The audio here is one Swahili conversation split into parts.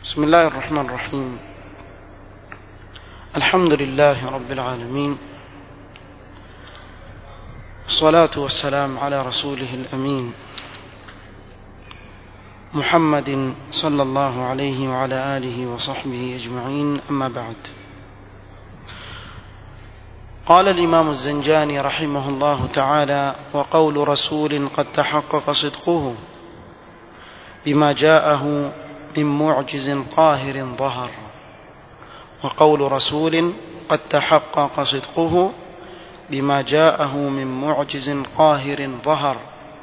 بسم الله الرحمن الرحيم الحمد لله رب العالمين الصلاة والسلام على رسوله الأمين محمد صلى الله عليه وعلى آله وصحبه أجمعين أما بعد قال الإمام الزنجاني رحمه الله تعالى وقول رسول قد تحقق صدقه بما جاءه من معجز قاهر ظهر وقول رسول قد تحقق صدقه بما جاءه من معجز قاهر ظهر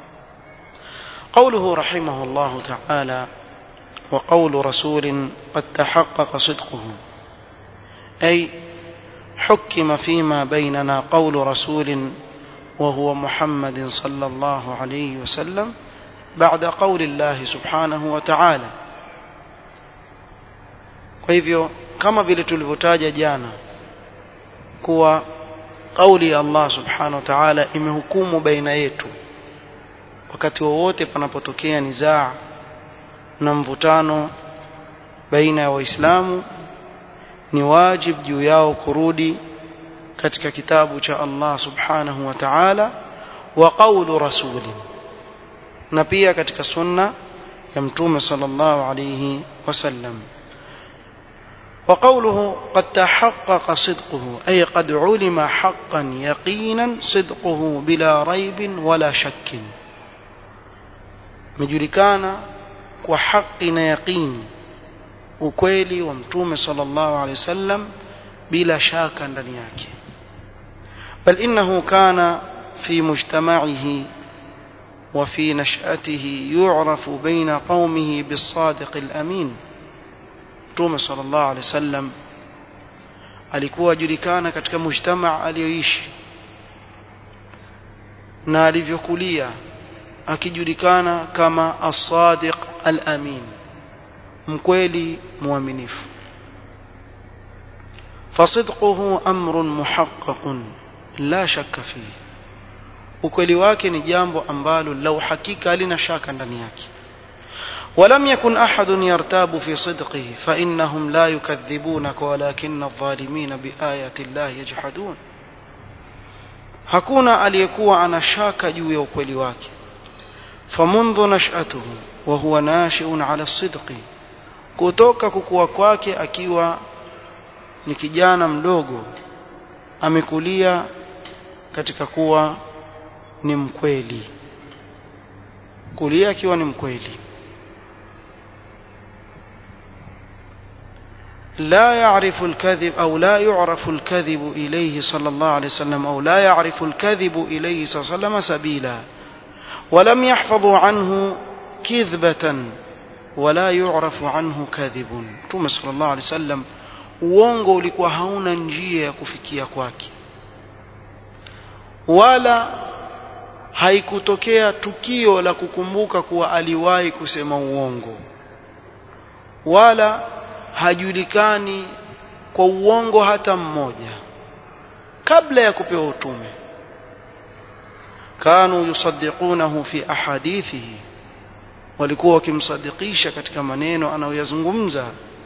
قوله رحمه الله تعالى وقول رسول قد تحقق صدقه أي حكم فيما بيننا قول رسول وهو محمد صلى الله عليه وسلم بعد قول الله سبحانه وتعالى kwa hivyo kama vile tulivyotaja jana kuwa kauli ya Allah subhanahu wa ta'ala imehukumu baina yetu wakati wowote panapotokea nizaa na mvutano baina ya waislamu ni wajib juu yao kurudi katika kitabu cha Allah subhanahu wa ta'ala wa qawlu rasuli na pia katika sunna ya mtume sallallahu alayhi wasallam وقوله قد تحقق صدقه أي قد علم حقا يقينا صدقه بلا ريب ولا شك مجركانا وحقنا يقين ukweli wa mtume sallallahu alaihi wasallam bila shaka ndani yake bal innahu kana fi mujtama'ihi wa fi nash'atihi yu'rafu baina qaumihi bis-sadiq al-amin mtume sallallahu alaihi wasallam alikuwa ajulikana katika mujtamaa aliyoishi na alivyokulia akijulikana kama as-sadiq al-amin mkweli muaminifu fasidquhu amrun muhaqqaqun la shakka fihi ukweli wake ni jambo ambalo lau hakika halina shaka ndani yake ولم يكن أحد يرتاب في صدقه فإنهم لا يكذبونك ولكن الظالمين بآيات الله يجحدون hakuna aliyekuwa anashaka juu ya ukweli wake famundhu nash'atuhu wa huwa nashi'un 'ala sidqi kutoka kukua kwake akiwa ni kijana mdogo amekulia katika kuwa ni mkweli kulia akiwa ni mkweli لا يعرف الكذب أو لا يعرف الكذب إليه صلى الله عليه وسلم أو لا يعرف الكذب إليه صلى الله عليه وسلم سبيلا ولم يحفظوا عنه كذبة ولا يعرف عنه كذب ثم صلى الله عليه وسلم uongo ulikuwa hauna njia ya kufikia kwake wala haikutokea tukio la kukumbuka kuwa aliwahi kusema uongo wala hajulikani kwa uongo hata mmoja kabla ya kupewa utume kanu yusaddiqunahu fi ahadithihi walikuwa wakimsadikisha katika maneno anayoyazungumza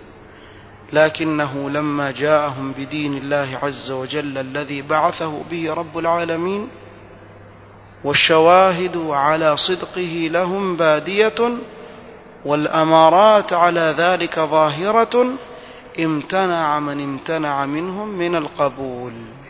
لكنه لما جاءهم بدين الله عز وجل الذي بعثه به رب العالمين والشواهد على صدقه لهم بادية والأمارات على ذلك ظاهرة امتنع من امتنع منهم من القبول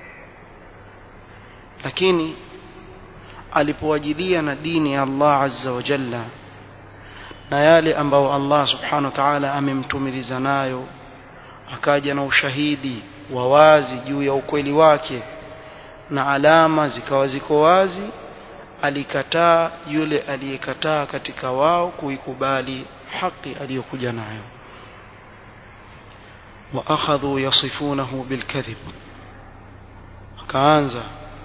lakini alipowajilia na dini ya Allah azza wa jalla na yale ambayo Allah subhanahu wa ta'ala amemtumiliza nayo akaja na ushahidi wa wazi juu ya ukweli wake na alama zikawa ziko wazi alikataa yule aliyekataa katika wao kuikubali haki aliyokuja nayo wa akhadhu yasifunahu bilkadhib akaanza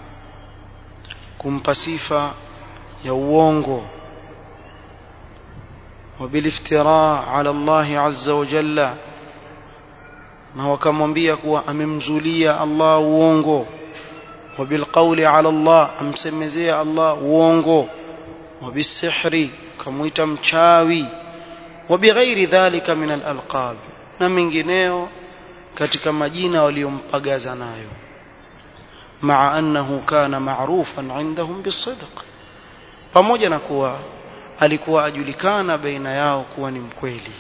kumpa sifa ya uongo وبالافتراء على الله عز وجل na wakamwambia kuwa amemzulia Allah uongo وبالقول على الله amsemezea Allah uongo وبالسحر kamuita mchawi وبغير ذلك من الألقاب na mengineo katika majina waliompagaza nayo maa annahu kana ma'rufan indahum bisidq pamoja na kuwa alikuwa ajulikana baina yao kuwa ni mkweli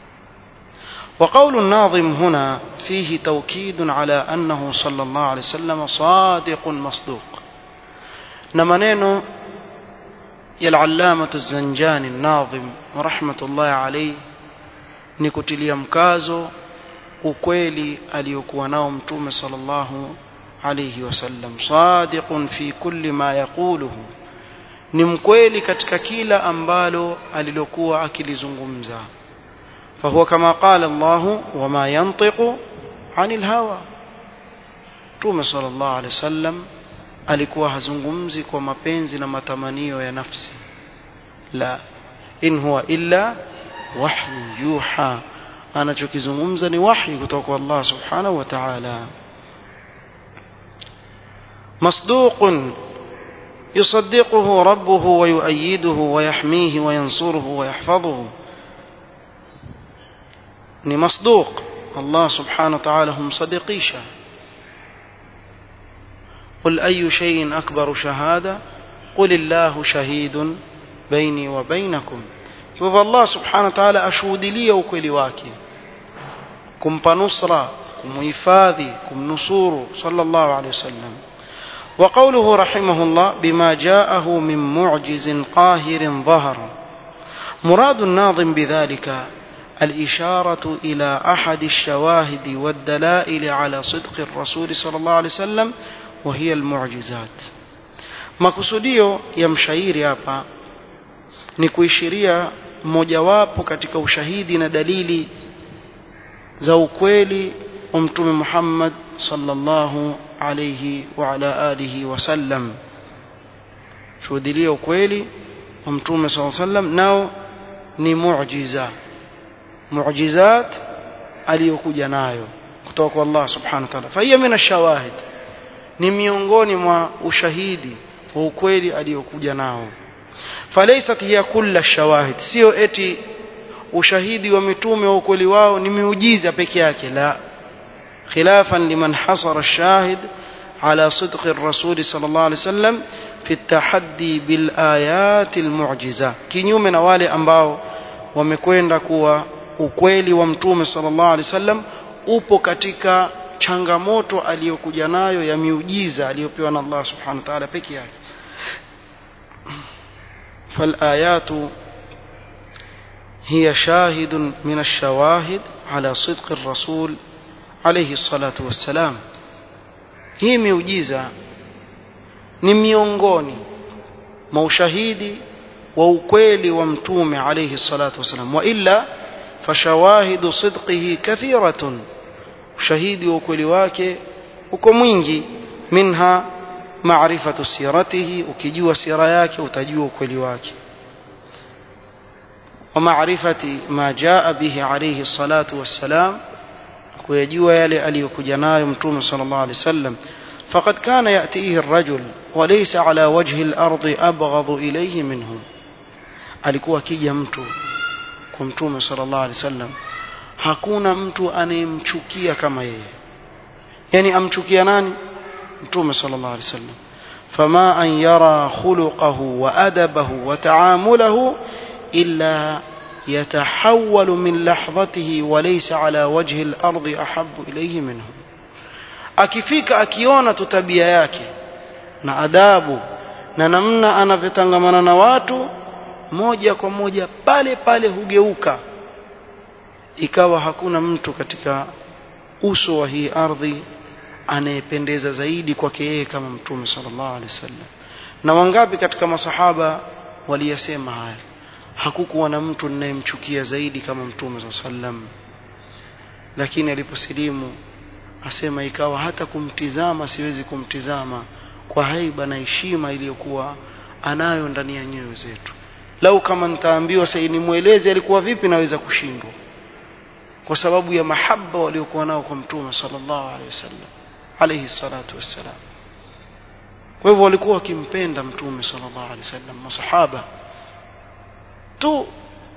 وقول الناظم هنا فيه توكيد على أنه صلى الله عليه وسلم صادق مصدوق نمنين يا العلامة الزنجاني الناظم ورحمة الله عليه نكتلي مكازو ukweli aliyokuwa nao mtume sallallahu alayhi wasallam sadiqun fi kulli ma yaquluhu ni mkweli katika kila ambalo alilokuwa akilizungumza فهو كما قال الله وما ينطق عن الهوى Mtume sallallahu alaihi wasallam alikuwa hazungumzi kwa mapenzi na matamanio ya nafsi la in huwa illa wahyu yuha anachokizungumza ni wahyi kutoka kwa Allah subhanahu wa ta'ala مصدوق يصدقه ربه ويؤيده ويحميه وينصره ويحفظه ni masduq Allah subhanahu wa ta'ala humsadikisha قل أي شيء أكبر شهادة قل الله شهيد بيني وبينكم فهو الله سبحانه وتعالى أشهد لي وكل واكي كم نصرة كم إفاذي كم نصور صلى الله عليه وسلم وقوله رحمه الله بما جاءه من معجز قاهر ظهر مراد الناظم بذلك الإشارة إلى أحد الشواهد والدلائل على صدق الرسول صلى الله عليه وسلم وهي المعجزات makusudio ya mshairi hapa ni kuishiria mojawapo katika ushahidi na dalili za ukweli wa mtume Muhammad sallallahu alayhi wa ala alihi wasallam shuhudilia ukweli wa mtume sallallahu alayhi wasallam nao ni muujiza muujizat aliyokuja nayo kutoka kwa Allah subhanahu wa ta'ala fahiya min ashawahid ni miongoni mwa ushahidi wa ukweli aliyokuja nao falaysat hiya kulla shawahid sio eti ushahidi wa mitume wa ukweli wao ni miujiza peke yake la khilafan liman hasara ash-shahid على صدق الرسول صلى الله عليه وسلم في التحدي بالآيات المعجزة kinyume na wale ambao wamekwenda kuwa ukweli wa mtume sallallahu alaihi wasallam upo katika changamoto aliyokuja nayo ya miujiza aliyopewa na Allah subhanahu wa ta'ala peke yake فالآيات هي شاهد من الشواهد على صدق الرسول عليه الصلاة والسلام hii miujiza ni miongoni mwa ushahidi wa ukweli wa mtume alayhi salatu wasalam wa illa fashawahidu sidqihi kathiratun ushahidi wa ukweli wake uko mwingi minha maarifatu siratihi ukijua sira yake utajua ukweli wake wa maarifati ma jaa bihi alayhi salatu wassalam kuyajua yale aliyokuja nayo mtume sallallahu alaihi wasallam فقد كان يأتيه الرجل وليس على وجه الأرض أبغض إليه منه alikuwa akija mtu kwa mtume sallallahu alaihi wasallam hakuna mtu anayemchukia kama yeye yani amchukia nani mtume sallallahu alaihi wasallam fama an yara khuluquhu wa adabahu wa ta'amulahu illa يتحول من لحظته وليس على وجه الأرض أحب إليه منه akifika akiona tu tabia yake na adabu na namna anavyotangamana na watu moja kwa moja pale pale hugeuka ikawa hakuna mtu katika uso wa hii ardhi anayependeza zaidi kwake yeye kama mtume sallallahu alaihi wasallam na wangapi katika masahaba waliyasema haya hakukuwa na mtu ninayemchukia zaidi kama mtume sallallahu alaihi wasallam lakini aliposilimu asema ikawa hata kumtizama siwezi kumtizama kwa haiba na heshima iliyokuwa anayo ndani ya nyoyo zetu lau kama nitaambiwa sasa nimweleze alikuwa vipi naweza kushindwa kwa sababu ya mahaba waliokuwa nao kwa mtume sallallahu alaihi wasallam alayhi salatu wassalam kwa hivyo walikuwa wakimpenda mtume sallallahu alaihi wasallam masahaba tu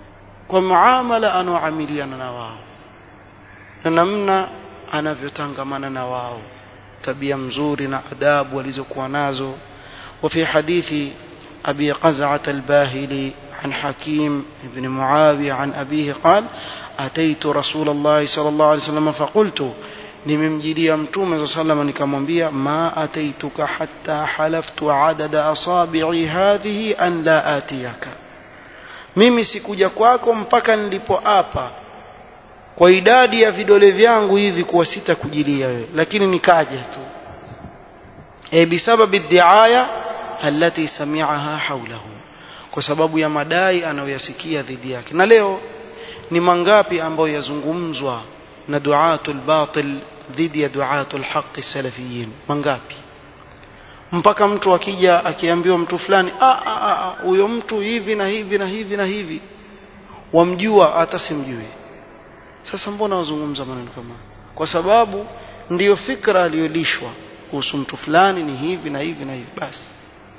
kwa muamala anaoamiliana na wao na namna anavyotangamana na wao tabia mzuri na adabu walizokuwa nazo وفي حديث أبي قزعة الباهلي عن حكيم بن معاوية عن أبيه قال أتيت رسول الله صلى الله عليه وسلم فقلت nimemjilia mtume saa salama nikamwambia ma ataituka hatta halaftu adada asabi'i hadhihi an la atiyaka mimi sikuja kwako mpaka nilipoapa kwa idadi ya vidole vyangu hivi kuwa sitakujilia wewe lakini nikaja tu e bisababi diaya allati sami'aha hawlahu kwa sababu ya madai anayoyasikia dhidi yake na leo ni mangapi ambayo yazungumzwa na duatul batil dhidi ya duatul haqi salafiyin mangapi mpaka mtu akija akiambiwa mtu fulani huyo mtu hivi na hivi na hivi na hivi wamjua hata simjui sasa mbona wazungumza maneno kama kwa sababu ndiyo fikra aliyolishwa kuhusu mtu fulani ni hivi na hivi na hivi basi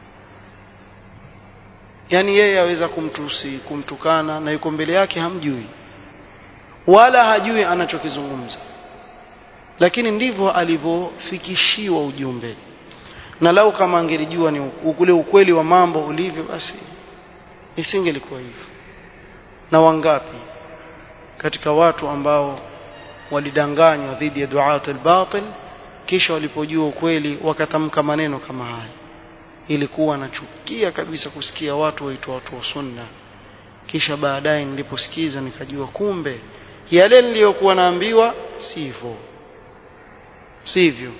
yani yeye aweza kumtusi kumtukana na yuko mbele yake hamjui wala hajui anachokizungumza lakini ndivyo alivyofikishiwa ujumbe na lau kama angelijua ni ule ukweli wa mambo ulivyo basi isingelikuwa hivyo na wangapi katika watu ambao walidanganywa dhidi ya duat al-batil kisha walipojua ukweli wakatamka maneno kama haya ilikuwa nachukia kabisa kusikia watu waitwa watu wa sunna kisha baadaye niliposikiza nikajua kumbe yale niliyokuwa naambiwa sivyo sivyo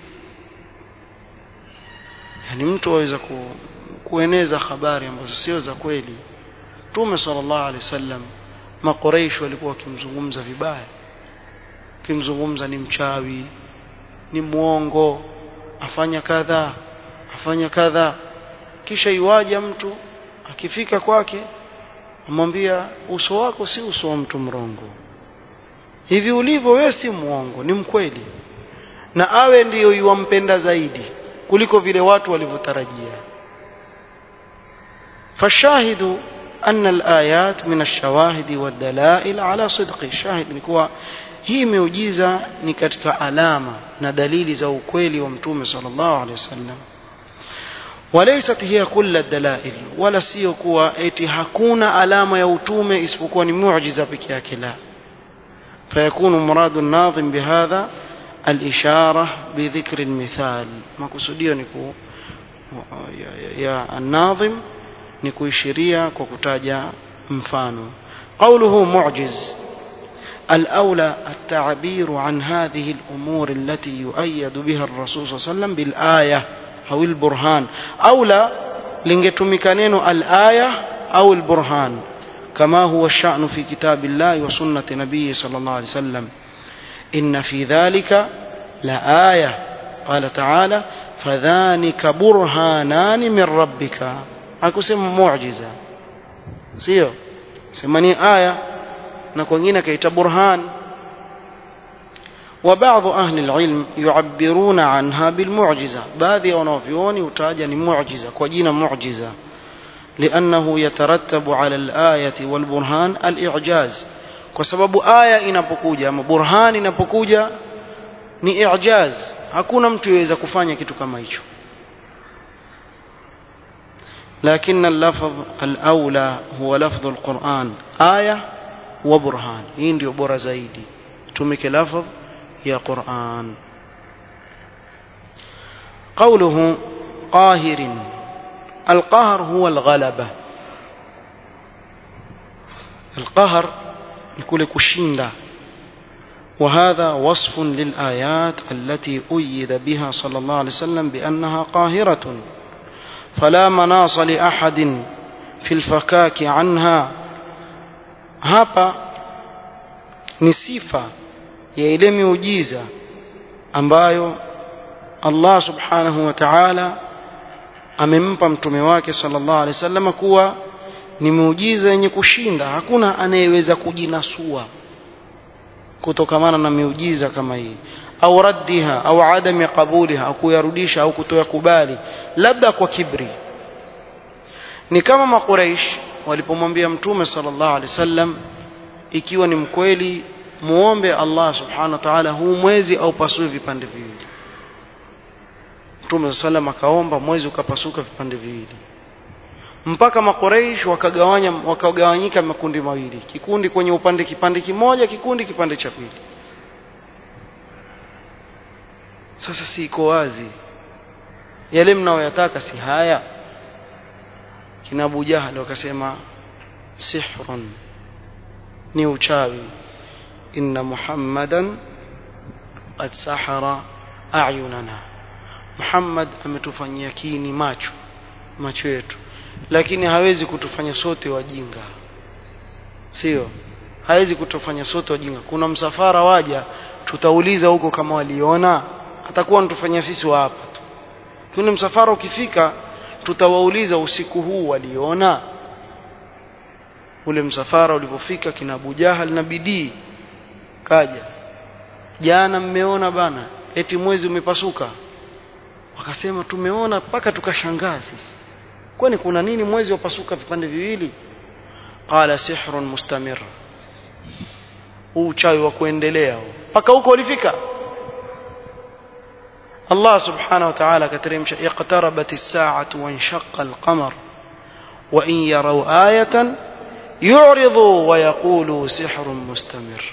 yani mtu aweza ku, kueneza habari ambazo sio za kweli Mtume sallallahu alaihi wasallam makoreish walikuwa wakimzungumza vibaya kimzungumza ni mchawi ni mwongo afanya kadha afanya kadha kisha iwaja mtu akifika kwake amwambia uso wako si uso wa mtu mrongo hivi ulivyo wewe si mwongo ni mkweli na awe ndiyo yuwampenda zaidi kuliko vile watu walivyotarajia fashahidu أن الآيات من الشواهد والدلائل على صدق الشاهد نكوا hii miujiza ni katika alama na dalili za ukweli wa mtume sallallahu alaihi wasallam walaysat hiya kull dalail wala sio kuwa eti hakuna alama ya utume isipokuwa ni muujiza peke yake la fayakunu muradu an-nadhim bihadha al-ishara bidhikr al-mithal makusudio ni ku ya an-nadhim ni kuishiria kwa kutaja mfano qawluhu mu'jiz الأولى التعبير عن هذه الأمور التي يؤيد بها الرسول صلى الله عليه وسلم بالآية أو البرهان أولى لنجتمكنين الآية أو البرهان كما هو الشأن في كتاب الله وسنة نبيه صلى الله عليه وسلم إن في ذلك لآية قال تعالى فذلك برهانان من ربك akusema muujiza sio sema ni aya na kwingine akaita burhan وبعض أهل العلم يعبرون عنها بالمعجزة بعض wanavyuoni utaja ni muujiza kwa jina muujiza لأنه يترتب على الآية والبرهان الإعجاز kwa sababu aya inapokuja ama burhan inapokuja ni i'jaz hakuna mtu yaweza kufanya kitu kama hicho لكن اللفظ الأولى هو لفظ القرآن آية وبرهان hii ndio bora zaidi tumike lafظ ya Qur'an قوله قاهر القهر هو الغلبة القهر يكون كشيندا وهذا وصف للآيات التي أيد بها صلى الله عليه وسلم بأنها قاهرة فلا مناص لأحد في الفكاك عنها hapa ni sifa ya ile miujiza ambayo Allah subhanahu wa ta'ala amempa mtume wake sallallahu alaihi wasallam kuwa ni miujiza yenye kushinda hakuna anayeweza kujinasua kutokamana na miujiza kama hii au raddiha au adami qabuliha au kuyarudisha au kutoa kubali labda kwa kibri ni kama makuraish walipomwambia mtume sallallahu alaihi wasallam ikiwa ni mkweli muombe Allah subhanahu wa ta'ala huu mwezi au pasue vipande viwili Mtume sallam akaomba mwezi ukapasuka vipande viwili mpaka makoreish wakagawanya wakagawanyika makundi mawili kikundi kwenye upande kipande kimoja kikundi kipande cha pili sasa si iko wazi yale mnaoyataka si haya kina Abu Jahal wakasema sihrun ni uchawi inna muhammadan qad sahara a'yunana Muhammad ametufanyia kini macho macho yetu lakini hawezi kutufanya sote wajinga sio hawezi kutufanya sote wajinga kuna msafara waja tutauliza huko kama waliona atakuwa anatufanyia sisi wa hapa tu tuni msafara ukifika tutawauliza usiku huu waliona ule msafara ulipofika kina Abu Jahal na bidii kaja jana mmeona bana eti mwezi umepasuka wakasema tumeona mpaka tukashangaa sisi kwani kuna nini mwezi wapasuka vipande viwili qala sihrun mustamir huu uchawi wa kuendelea mpaka huko ulifika Allah subhanahu wa ta'ala kateremsha iqtarabat as-sa'atu wa inshaqqa al-qamar wa in yaraw ayatan yu'ridu wa yaqulu sihrun mustamir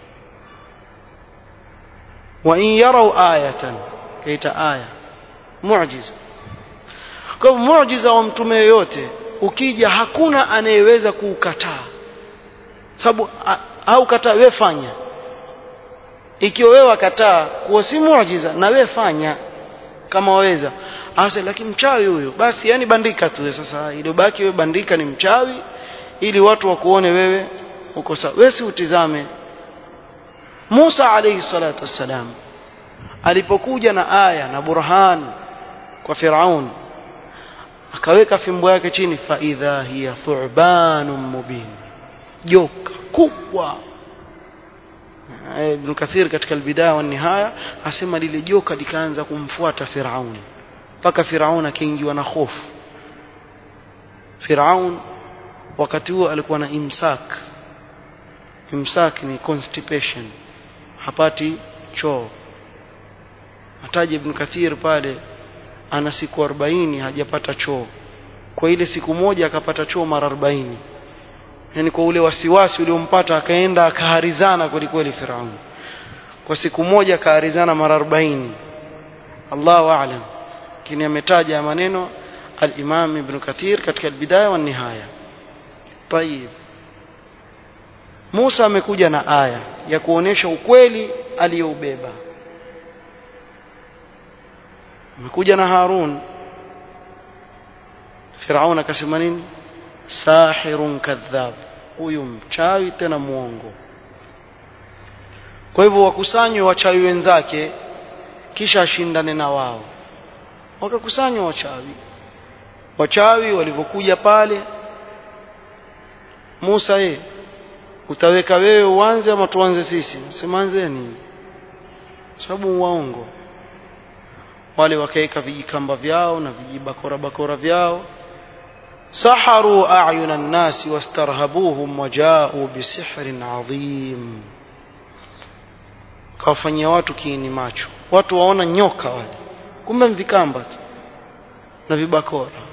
wa in yaraw ayatan kaita aya muujiza kwa muujiza wa mtume yoyote ukija hakuna anayeweza kuukataa sababu au kataa wewe fanya ikiwa wewe wakataa kuwa si muujiza na wewe fanya kama waweza asa lakini mchawi huyo basi yani bandika tu sasa iliyobaki wewe bandika ni mchawi ili watu wakuone wewe uko sawa wewe si utizame Musa alayhi salatu wassalam alipokuja na aya na burhan kwa Firaun akaweka fimbo yake chini fa idha hiya thu'banun mubin joka kubwa Ibn Kathir katika albidaya wa nihaya asema lile joka likaanza kumfuata Firaun mpaka Firaun akaingiwa na hofu Firaun wakati huo alikuwa na imsak imsak ni constipation hapati choo ataje Ibn Kathir pale ana siku 40 hajapata choo kwa ile siku moja akapata choo mara 40 yani kwa ule wasiwasi uliompata akaenda akaharizana kweli kweli Firaun kwa siku moja akaharizana mara 40 Allahu a'lam kini ametaja maneno al-Imam Ibn Kathir katika al-Bidaya wa Nihaya طيب Musa amekuja na aya ya kuonesha ukweli aliyoubeba amekuja na Harun Firaun akasema nini sahirun kadhab huyu mchawi tena muongo kwa hivyo wakusanywe wachawi wenzake kisha ashindane na wao wakakusanywa wachawi wachawi walivyokuja pale Musa ye utaweka wewe uanze ama tuanze sisi simanzeni sababu waongo wale wakaweka vijikamba vyao na vijibakora bakora vyao saharu a'yuna an-nas wastarhabuhum waja'u bisihrin 'azim kawafanyia watu kiini macho watu waona nyoka wale kumbe mvikamba tu na vibakora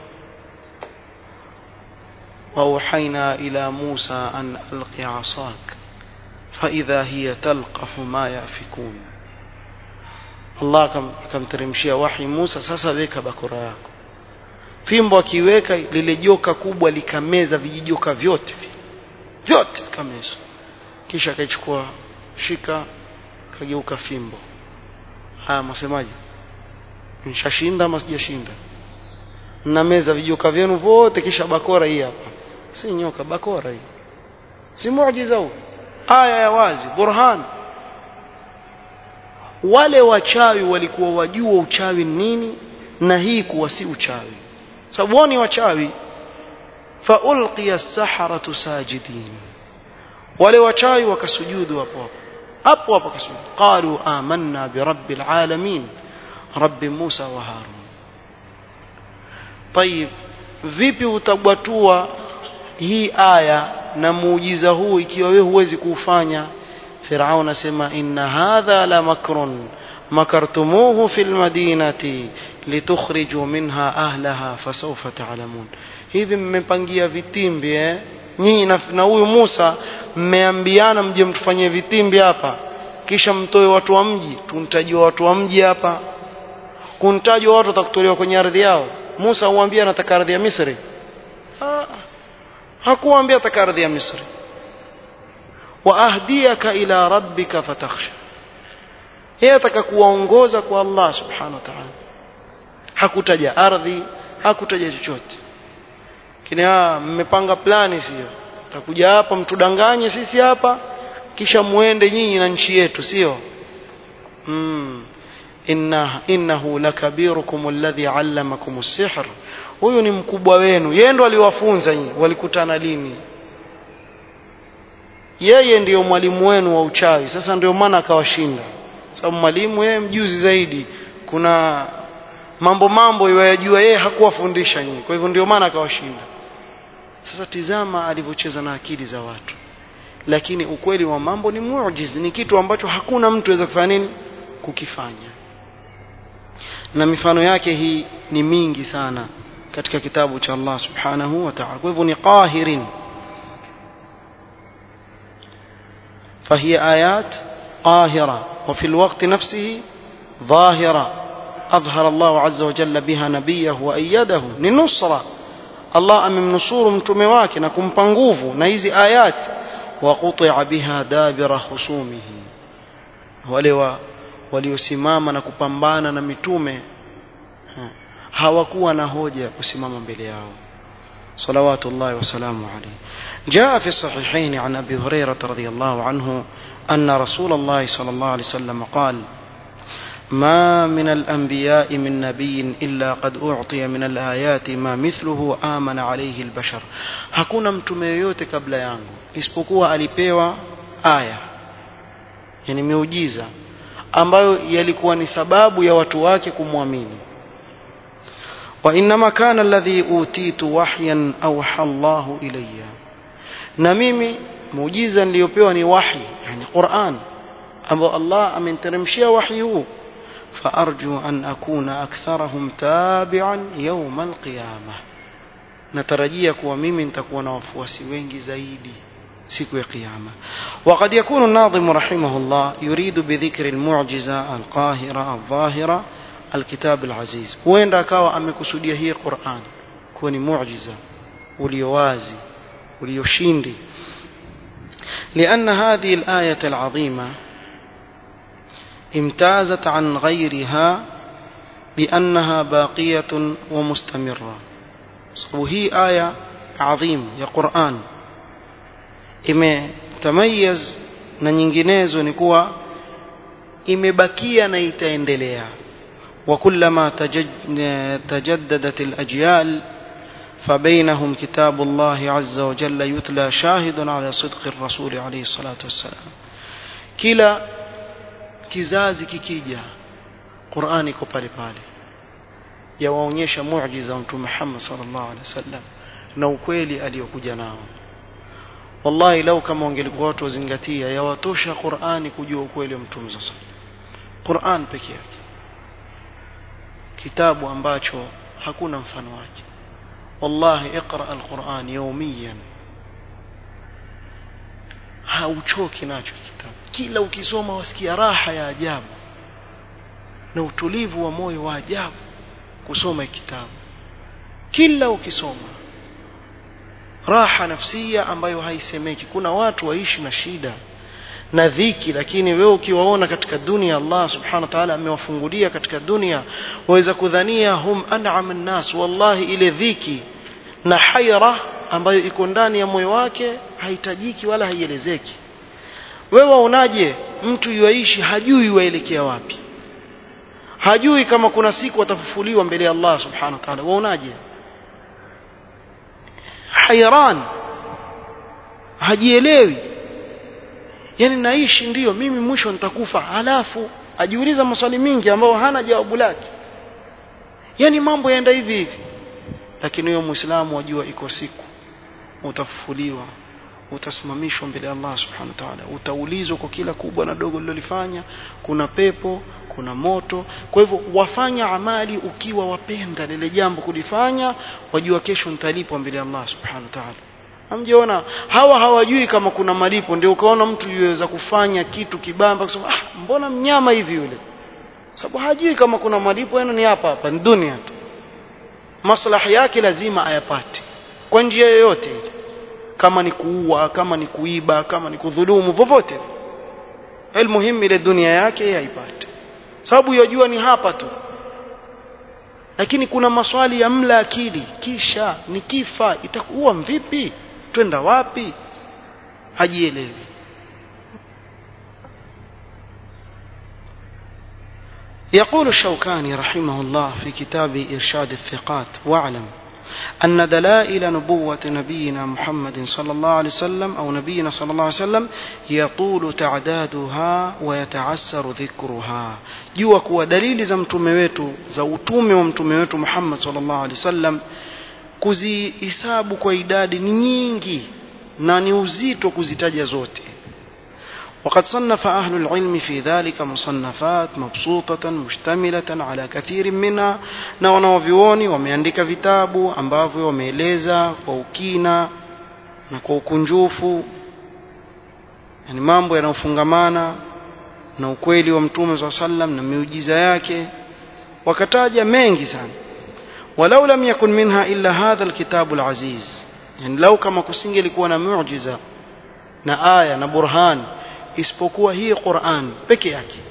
وأوحينا إلى موسى أن ألق عصاك فإذا هي تلقف ما يأفكون Allah akamteremshia wahi Musa sasa weka bakora yako fimbo akiweka lile joka kubwa likameza vijijoka vyote vyote kameza kisha akaichukua shika kageuka fimbo haya masemaji nishashinda ama sijashinda na meza vijoka vyenu vote kisha bakora hii hapa si nyoka bakora hii si muujiza huu aya ya wazi burhan wale wachawi walikuwa wajua uchawi nini na hii kuwa si uchawi sababu wao ni wachawi faulqiya as-saharatu sajidin wale wachawi wakasujudu hapo hapo hapo hapo kasujudu qalu amanna bi rabbil alamin rabbi Musa wa Harun طيب vipi utabwatua hii aya na muujiza huu ikiwa wewe huwezi kuufanya Firaun asema inna hadha la makrun makartumuhu fil madinati litukhriju minha ahlaha fasawfa ta'lamun hivi mmepangia vitimbi eh nyinyi na huyu Musa mmeambiana mje mtufanyie vitimbi hapa kisha mtoe watu wa mji tuntajua watu wa mji hapa kuntajwa watu watakutolewa kwenye ardhi yao Musa huambia anataka ardhi ya Misri ha, hakuambia ataka ardhi ya Misri wa ahdiyaka ila rabbika fatakhsha yeye ataka kuwaongoza kwa Allah subhanahu wa ta'ala hakutaja ardhi hakutaja chochote kina mmepanga plani sio takuja hapa mtudanganye sisi hapa kisha muende nyinyi na nchi yetu sio mm. inna innahu lakabirukum alladhi allamakum as-sihr huyu ni mkubwa wenu yeye ndo aliwafunza nyinyi walikutana lini yeye ndiyo mwalimu wenu wa uchawi sasa ndio maana akawashinda sababu mwalimu yeye mjuzi zaidi kuna mambo mambo yajua yeye hakuwafundisha nyinyi kwa hivyo ndio maana akawashinda sasa tizama alivyocheza na akili za watu lakini ukweli wa mambo ni muujiz ni kitu ambacho hakuna mtu aweza kufanya nini kukifanya na mifano yake hii ni mingi sana katika kitabu cha Allah subhanahu wa ta'ala kwa hivyo ni qahirin فهي آيات قاهرة وفي الوقت نفسه ظاهرة أظهر الله عز وجل بها نبيه وأيده لنصرة الله أمم نصور متمواك نكم بانغوفو نيزي آيات وقطع بها دابر خصومه ولو waliosimama na kupambana na mitume hawakuwa na hoja ya kusimama mbele yao صلوات الله وسلامه عليه جاء في الصحيحين عن أبي هريرة رضي الله عنه أن رسول الله صلى الله عليه وسلم قال ما من الأنبياء من نبي إلا قد أعطي من الآيات ما مثله آمن عليه البشر hakuna mtume yoyote kabla yangu isipokuwa alipewa aya yani miujiza ambayo yalikuwa ni sababu ya watu wake kumwamini وإنما كان الذي أوتيت وحيا أوحى الله إلي na mimi muujiza niliyopewa ni wahi yani Qur'an ambao Allah ameniteremshia wahi huu فأرجو أن أكون أكثرهم تابعا يوم القيامة natarajia kuwa mimi nitakuwa na wafuasi wengi zaidi siku ya kiyama وقد يكون الناظم رحمه الله يريد بذكر المعجزة القاهرة الظاهرة الكتاب العزيز huenda akawa amekusudia hii Qur'an kuwa ni muujiza uliowazi ulioshindi لأن هذه الآية العظيمة امتازت عن غيرها بأنها باقية ومستمرة وهي آية عظيم يا قرآن imetamayiz na nyinginezo ni kuwa imebakia na itaendelea وكلما تجددت الأجيال فبينهم كتاب الله عز وجل يتلى شاهد على صدق الرسول عليه الصلاة والسلام كلا kizazi kikija Qur'ani iko pale pale yawaonyesha muujiza wa Mtume Muhammad sallallahu alaihi wasallam na ukweli aliyokuja nao wallahi lau kama wangelikuwa watu wazingatia yawatosha Qur'ani kujua ukweli wa Mtume sallallahu alaihi wasallam Qur'an peke yake kitabu ambacho hakuna mfano wake wallahi iqra alquran yawmiyan hauchoki nacho kitabu kila ukisoma wasikia raha ya ajabu na utulivu wa moyo wa ajabu kusoma kitabu kila ukisoma raha nafsia ambayo haisemeki kuna watu waishi na shida na dhiki lakini wewe ukiwaona katika dunia Allah subhanahu wa ta'ala amewafungulia katika dunia waweza kudhania hum an'am an-nas wallahi ile dhiki na haira ambayo iko ndani ya moyo wake haitajiki wala haielezeki wewe waonaje mtu yuaishi hajui waelekea wapi hajui kama kuna siku atafufuliwa mbele ya Allah subhanahu wa ta'ala waonaje hayran hajielewi yani naishi ndiyo mimi mwisho nitakufa halafu ajiuliza maswali mingi ambayo hana jawabu lake yani mambo yaenda hivi hivi lakini huyo muislamu wajua iko siku utafufuliwa utasimamishwa mbele ya Allah subhanahu wa ta'ala utaulizwa kwa kila kubwa na dogo lilolifanya kuna pepo kuna moto kwa hivyo wafanya amali ukiwa wapenda lile jambo kulifanya wajua kesho nitalipwa mbele ya Allah subhanahu wa ta'ala hamjiona hawa hawajui kama kuna malipo ndio ukaona mtu yuweza kufanya kitu kibamba kusema ah mbona mnyama hivi yule sababu hajui kama kuna malipo yani ni hapa hapa ni dunia tu maslahi yake lazima ayapate kwa njia yoyote ile kama ni kuua kama ni kuiba kama ni kudhulumu vovote almuhimu ile dunia yake yeye aipate sababu yajua ni hapa tu lakini kuna maswali ya mla akili kisha nikifa itakuwa vipi twenda wapi hajielewi يقول الشوكاني رحمه الله في كتاب إرشاد الثقات واعلم أن دلائل نبوة نبينا محمد صلى الله عليه وسلم أو نبينا صلى الله عليه وسلم يطول تعدادها ويتعسر ذكرها jua kuwa dalili za mtume wetu za utume wa mtume wetu Muhammad sallallahu alaihi wasallam kuzihisabu kwa idadi ni nyingi na ni uzito kuzitaja zote وقد صنف أهل العلم في ذلك مصنفات مبسوطة مشتملة على كثير منها na wanaovyuoni wameandika vitabu ambavyo wameeleza kwa ukina na kwa ukunjufu yani mambo yanayofungamana na ukweli wa mtume saa sallam na miujiza yake wakataja mengi sana walau lam yakun minha illa hadha alkitabu alaziz yani lau kama kusingelikuwa na muujiza na aya na burhan isipokuwa hii Qur'an peke yake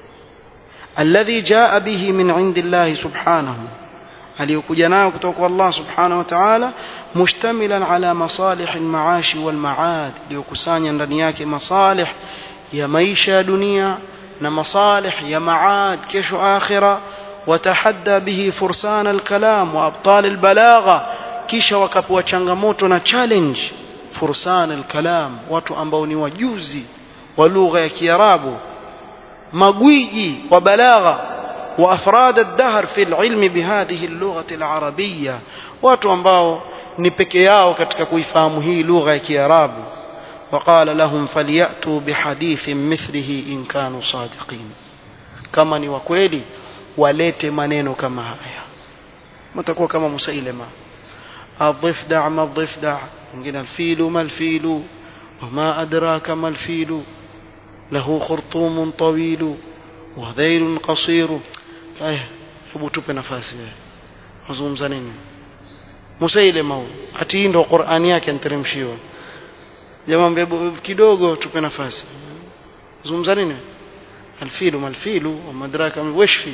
alladhi jaa bihi min indillahi subhanahu aliyokuja nayo kutoka kwa Allah subhanahu wa ta'ala mushtamilan ala masalih almaashi walmaad iliyokusanya ndani yake masalih ya maisha ya dunia na masalih ya maad kesho akhira watahadda bihi fursan alkalam wa abtal albalagha kisha wakapewa changamoto na challenge fursan alkalam watu ambao ni wajuzi wa lugha ya Kiarabu magwiji wa balagha wa afrad ad-dahr fi al-ilm bihadhihi al-lugha al-arabiyya watu ambao ni peke yao katika kuifahamu hii lugha ya Kiarabu وقال لهم فليأتوا بحديث مثله إن كانوا صادقين كما ni wakweli walete maneno kama haya mtakuwa kama musailama الضفدع ما الضفدع mwingine الفيل ما الفيل وما أدراك ما الفيل له خرطوم طويل وذيل قصير aya hebu tupe nafasi wewe wazungumza nini musailima huyu ati hii ndo qurani yake anteremshiwa jamaa kidogo tupe nafasi zungumza nini alfilu malfilu wamadraka wesh fi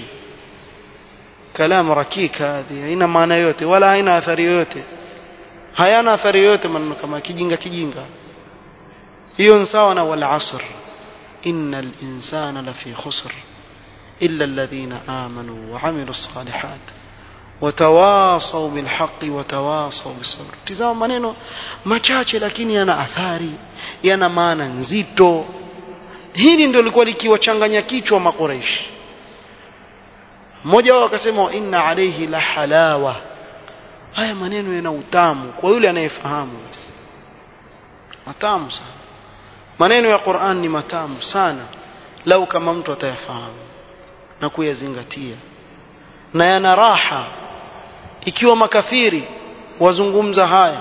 kalamu rakika hadhi haina maana yote wala haina athari yoyote hayana athari yoyote maneno kama kijinga kijinga hiyo ni sawa na wal asr innal insana lafi khusr illa alladhina amanu wa amilu salihat watawasaw bil haqqi watawasaw bis sabr tizama maneno machache lakini yana athari yana maana nzito hili ndio lilikuwa likiwachanganya kichwa makoreishi mmoja wao akasema inna alayhi la halawa haya maneno yana utamu kwa yule anayefahamu basi matamu sana maneno ya Qur'an ni matamu sana lau kama mtu atayafahamu na kuyazingatia na yana raha ikiwa makafiri wazungumza haya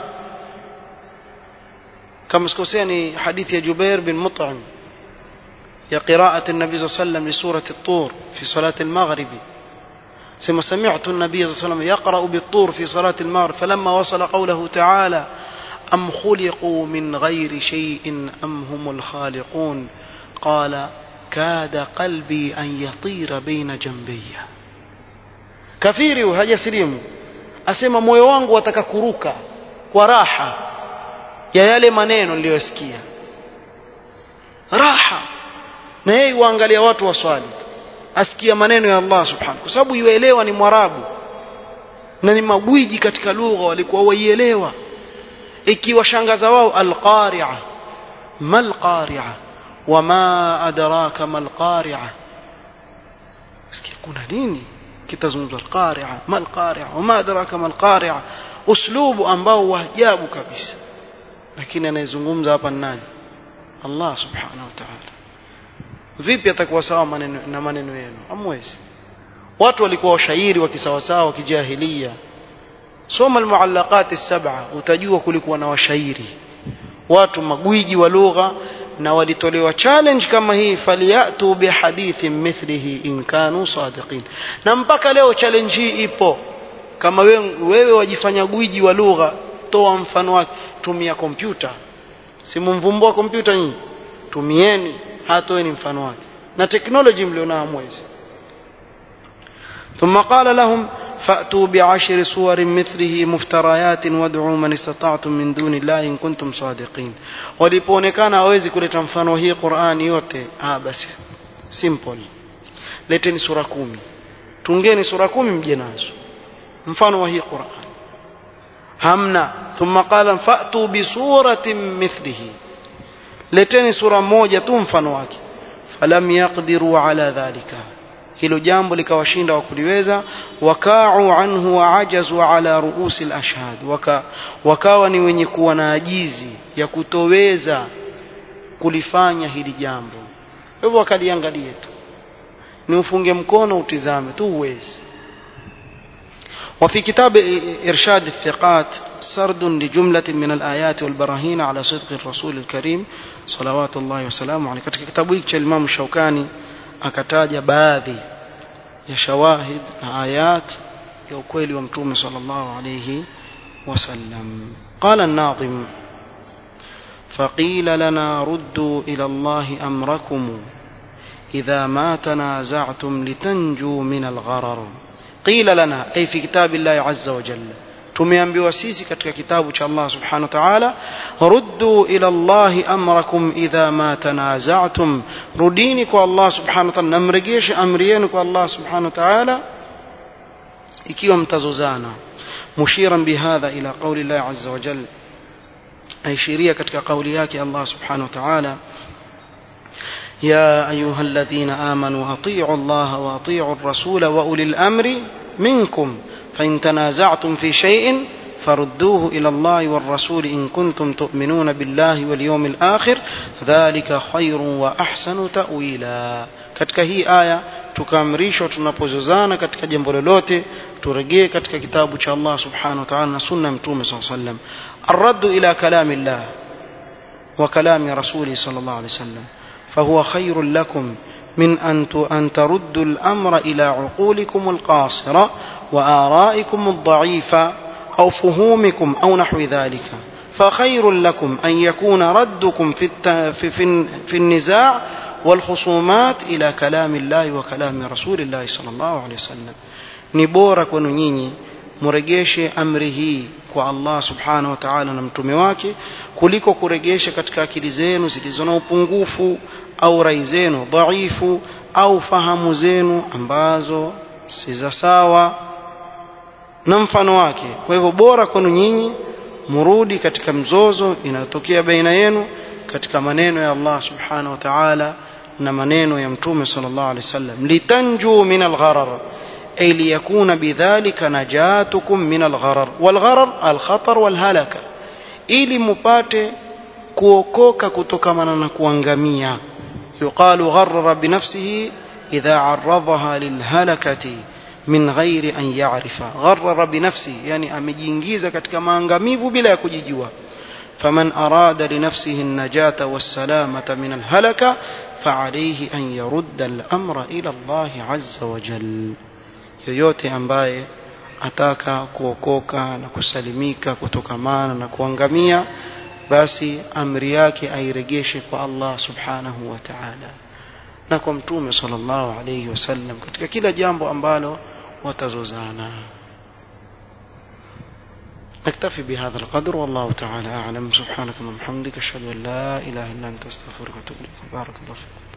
kama sikosea ni hadithi ya Jubair bin Mut'im ya qiraat an-nabi sallallahu alayhi wasallam li surati at-tur fi salati al-maghrib ثم سمعت النبي صلى الله عليه وسلم يقرأ بالطور في صلاة المغرب فلما وصل قوله تعالى أم خلقوا من غير شيء أم هم الخالقون قال كاد قلبي أن يطير بين جنبي كثيري وهجا سليم أسمى moyo wangu wataka kuruka kwa raha ya yale maneno niliyosikia raha na yeye uangalia watu waswali asikia maneno ya Allah subhanahu kwa sababu yuelewa ni mwarabu na ni magwiji katika lugha walikuwa waielewa ikiwashangaza wao alqari'a mal qari'a wama adraka mal qari'a sikia kuna nini kitazungumzwa alqari'a mal qari'a wama adraka mal qari'a uslubu ambao wa ajabu kabisa lakini anayezungumza hapa ni nani Allah subhanahu wa ta'ala vipi atakuwa sawa maneno na maneno yenu hamwezi watu walikuwa washairi wa kisawasawa kijahilia soma almuallaqat as-sab'a utajua kulikuwa na washairi watu magwiji wa lugha na walitolewa challenge kama hii faliyatu bihadithin mithlihi in kanu sadiqin na mpaka leo challenge hii ipo kama wewe, wewe wajifanya gwiji wa lugha toa mfano wake tumia kompyuta simumvumbua kompyuta nyinyi tumieni hatoeni mfano wake na teknoloji mlionao mwezi ثم قال لهم فأتوا بعشر صور مثله مفتريات وادعوا من استطعتم من دون الله إن كنتم صادقين walipoonekana hawezi kuleta mfano hii Qur'ani yote ah basi simple leteni sura kumi tungeni sura kumi mje nazo mfano wa hii Qur'an hamna thumma qala fa'tu bi suratin mithlihi leteni sura moja tu mfano wake falam yaqdiru ala dhalika hilo jambo likawashinda wa kuliweza wakau anhu waajazu ala ruusi alashhad waka, wakawa ni wenye kuwa na ajizi ya kutoweza kulifanya hili jambo hivyo wakaliangalie tu ni ufunge mkono utizame tu uwezi وفي كتاب إرشاد الثقات سرد لجملة من الآيات والبراهين على صدق الرسول الكريم صلوات الله وسلامه عليه katika kitabu hiki cha Imam Shaukani akataja baadhi ya shawahid na ayat ya ukweli wa mtume sallallahu alayhi wasallam qala an-nadhim فقيل لنا ردوا إلى الله أمركم إذا ما تنازعتم لتنجوا من الغرر قيل لنا أي في كتاب الله عز وجل tumeambiwa sisi katika kitabu cha Allah subhanahu wa ta'ala ruddu ila Allah amrakum idha ma tanaza'tum rudini kwa Allah subhanahu wa ta'ala namregeshe amri yenu kwa Allah subhanahu wa ta'ala ikiwa mtazozana mushiran bihadha ila qawli Allah azza wa jalla aishiria katika kauli yake Allah subhanahu wa ta'ala يا أيها الذين آمنوا أطيعوا الله وأطيعوا الرسول وأولي الأمر منكم فإن تنازعتم في شيء فردوه إلى الله والرسول إن كنتم تؤمنون بالله واليوم الآخر ذلك خير وأحسن تأويلا katika hii aya tukaamrishwa tunapozozana katika jambo lolote turejee katika kitabu cha Allah subhanahu wa ta'ala na sunna mtume sallallahu alayhi wasallam arraddu ila kalami Allah wa kalami rasuli sallallahu alayhi wasallam fahuwa khairul lakum من أن أن تردوا الأمر إلى عقولكم القاصرة وآرائكم الضعيفة أو فهومكم أو نحو ذلك فخير لكم أن يكون ردكم في, في, في, في النزاع والخصومات إلى كلام الله وكلام رسول الله صلى الله عليه وسلم نبورك ونيني mregeshe amri hii kwa Allah subhanahu wa ta'ala na mtume wake kuliko kuregesha katika akili zenu zilizo na upungufu au rai zenu dhaifu au fahamu zenu ambazo si za sawa na mfano wake kwa hivyo bora kwenu nyinyi murudi katika mzozo inayotokea baina yenu katika maneno ya Allah subhanahu wa ta'ala na maneno ya mtume sallallahu alaihi wasallam litanju min algharar أي ليكون بذلك نجاتكم من الغرر والغرر الخطر والهلكة ili mupate kuokoka kutokamana na kuangamia yuqalu gharrara binafsihi idha arradhaha lilhalakati min ghairi an ya'rifa gharrara binafsihi yani amejiingiza katika maangamivu bila ya kujijua faman arada linafsihi an-najata was-salamata min al-halaka fa'alayhi an yarudda al-amra ila Allah 'azza wa jalla yoyote ambaye ataka kuokoka na kusalimika kutokamana na kuangamia basi amri yake airegeshe kwa Allah subhanahu wa ta'ala na kwa mtume sallallahu alayhi wasallam katika kila jambo ambalo watazozana نكتفي بهذا القدر والله تعالى أعلم سبحانك اللهم وبحمدك أشهد أن لا إله إلا أنت أستغفرك وأتوب إليك بارك الله فيكم